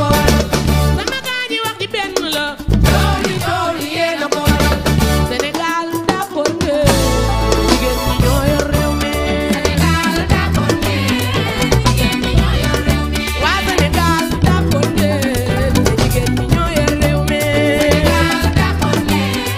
ko waral sama gaa ñi wax ji benn la cooli cooli yéen a ko waral Sénégal d'accord ne jigéen ñi ñoo yor réew mi Sénégal d'accord ne jigéen ñi ñoo yor réew mi waa Sénégal d'accord ne jigéen ñi ñoo yor réew mi Sénégal d'accord ne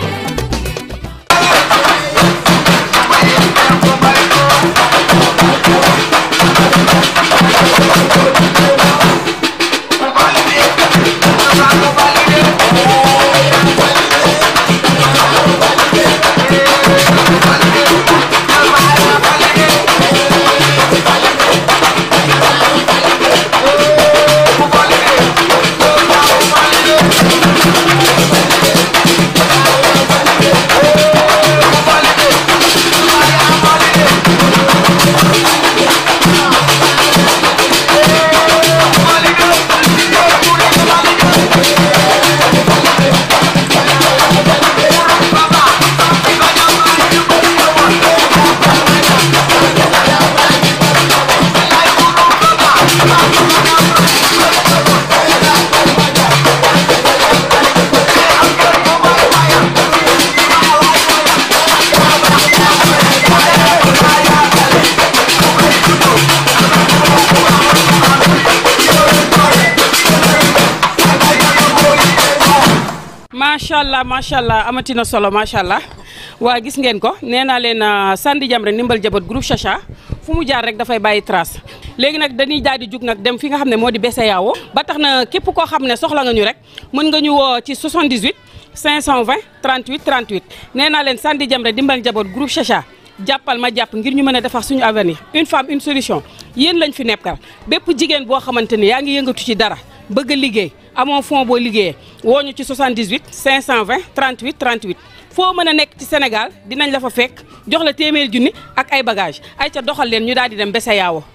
macha allah macha allah amatina solo macha allah waa gis ngeen ko nee naa leen Sandi Jamra ndimbal jabat groupe Chacha fu mu jaar rek dafay bàyyi trace léegi nag dañuy daal di jug nag dem fi nga xam ne moo di Besseyaawo ba tax na képp koo xam ne soxla nga ñu rek mën nga ñu woo ci 78 520 38 38 nee naa leen Sandi Jamra ndimbal jabat groupe Chacha jàppal ma jàpp ngir ñu mën a defar suñu avenir une femme une solution yéen lañ fi nekkal bépp jigéen boo xamante ni yaa ngi yëngatu ci dara bëgg a liggéey amoo fond boo liggéeyee woo ñu ci 78 520 38 38 foo mën a nekk ci Sénégal dinañ la fa fekk jox la téeméer junni ak ay bagage ay ca doxal leen ñu daal di dem Besseyaawo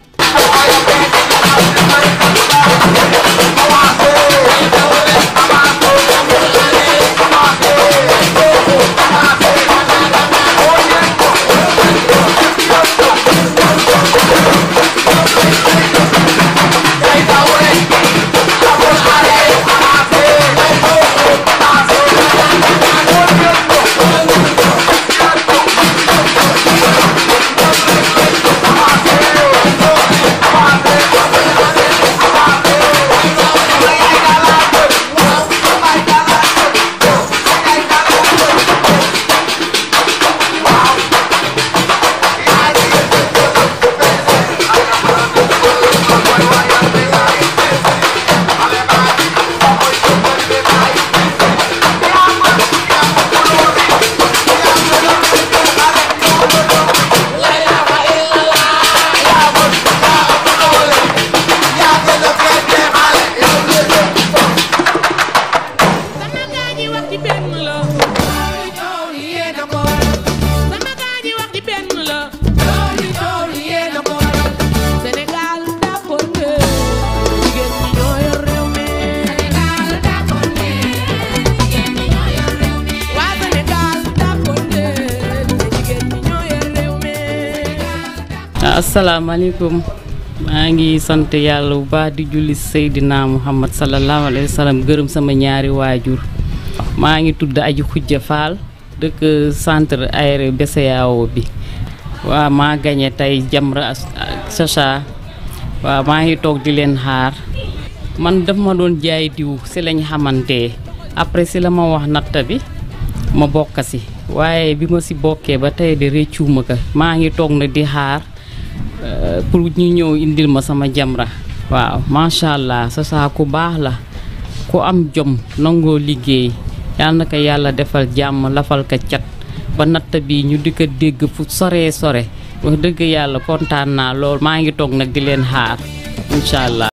sama gaa ñi wax ji benn la cooli cooli yéen a ko waral sama gaa ñi wax ji benn la cooli cooli yéen a ko waral Sénégal d'accord ne jigéen ñi ñoo yor réew mi Sénégal d'accord ne jigéen ñi ñoo yor réew mi waa Sénégal d'accord ne jigéen ñi ñoo yor réew mi asalaamaaleykum maa ngi sant yàlla bu baax di julli Seydina Muhammad sallallahu alayhi wa sallam gërëm sama ñaari waajur maa ngi tudd Aji Xujja Fall dëkk centre aéré Besseyaawo bi waaw maa gañe tey Jamra Chacha waaw maa ngi toog di leen xaar man daf ma doon jaay diw si lañ xamante après si la ma wax natta bi ma bokk si waaye bi ma si bokkee ba tey de réccuuma ko maa ngi toog na di xaar euh, pour ñu ñëw indil ma sama jamra waaw macha allah sa saa ku baax la ku am jom nangoo liggéey yal na ko yàlla defal jàmm lafal ko cat ba natt bi ñu di ko dégg fu soree sore wax dëgg yàlla kontaan naa lool maa ngi toog nag di leen xaar incha allah